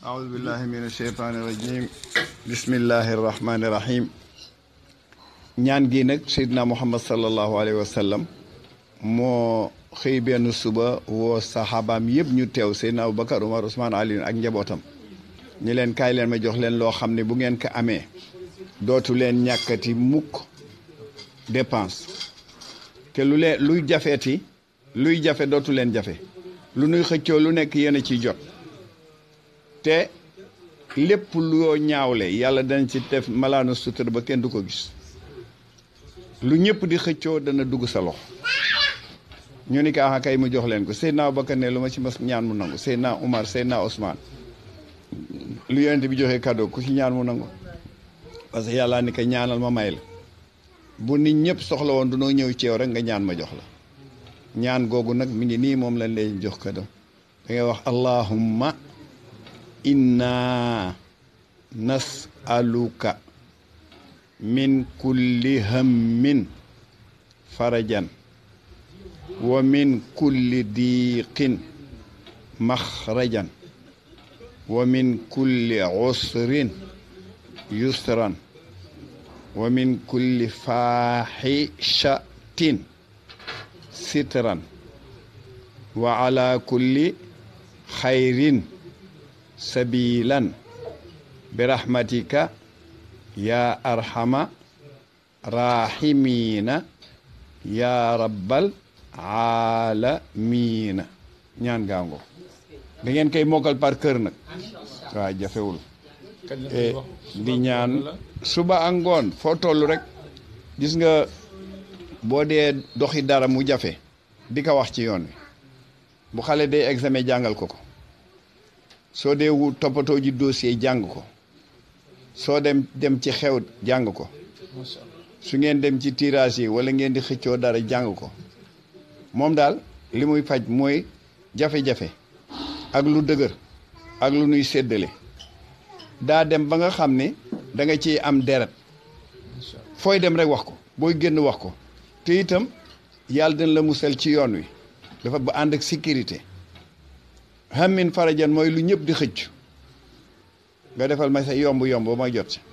أعوذ بالله من الشيطان الرجيم بسم الله الرحمن الرحيم ñaan gi nag Seydina Muhammad sallallahu alayhi wa sallam moo xëy benn suba woo saxaabaam yëpp ñu teew Seydina Aboubacar Umar Ousmane Ali ak njabootam ñi leen kaay leen ma jox leen loo xam ne bu ngeen ko amee dootu leen ñàkkati mukk dépense te lu leen luy jafeeti luy jafe dootu leen jafe lu nuy xëccoo lu nekk yéen a ciy jot te lépp loo ñaawle yàlla dana ci def malaanu sutura ba kenn du ko gis lu ñëpp di xëccoo dana dugg sa loxo ñu ni kaa kay mu jox leen ko Seydina Abubakar ne lu ma ci mas ñaan mu nangu Seydina Umar Seydina Ousmane lu yonent bi joxe cadeau ku ci ñaan mu nangu parce que yàlla ni ko ñaanal ma may la bu nit ñëpp soxla woon dunoo ñëw ci yow rek nga ñaan ma jox la ñaan googu nag mi ngi nii moom lañ lay jox cadeau da ngay wax allahumma inna nasaluka min kulli hammin farajan wa min kulli diiqin maxrajan wa min kulli usrin yusran wa min kulli faaxishatin sitran wa ala kulli xayrin sabilan birahmatika ya arhama rahimina ya rabbal aalamiina ñaan gaango da ngeen koy mokkal par kër nag waaw jafewul di ñaan suba ak ngoon foo toll rek gis nga boo dee doxi dara mu jafe di ko wax ci yoon wi bu xale day examen jàngal ko ko soo dee wu toppatoo ji dossier jàng ko soo dem dem ci xew jàng ko su ngeen dem ci tirage yi wala ngeen di xëccoo dara jàng ko moom daal li muy faj mooy jafe-jafe ak lu dëgër ak lu nuy séddale daa dem ba nga xam ne da nga ciy am deret fooy dem rek wax ko booy génn wax ko te itam yàlla dina la musal ci yoon wi dafa ba ànd ak sécurité hammin farajan mooy lu ñëpp di xëcc nga defal ma sa yomb yomb ba ma jot si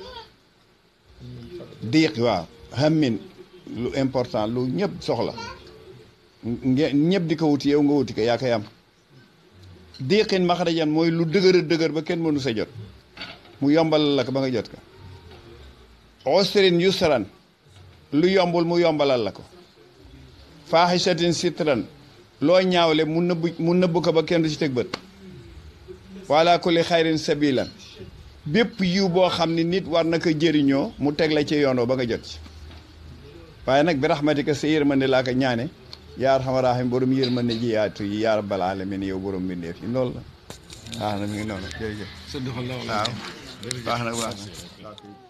diiq waaw hammin lu important lu ñëpp soxla ngeen ñëpp di ko wuti yow nga wuti ko yaa koy am diiqin maxarajan mooy lu dëgër a dëgër ba kenn mënu sa jot mu yombal la ko ba nga jot ko usrin yusran lu yombul mu yombalal la ko faaxisatin sitran loo ñaawle mu nëbb mu nëbb ko ba kenn du ci teg bët wala kulli xayrin sabilan bépp yiw boo xam ne nit war na ko jëriñoo mu teg la ci yoonoo ba nga jot ci waaye nag bi raxmatika sa yërmande laa ko ñaane yaa arxama raahim borom yërmande ji yaatu yi yaa rabbal alamin yow borom mbindeef yi loolu la waaw na mi ngi noonu jërëjëf waaw baax na baax na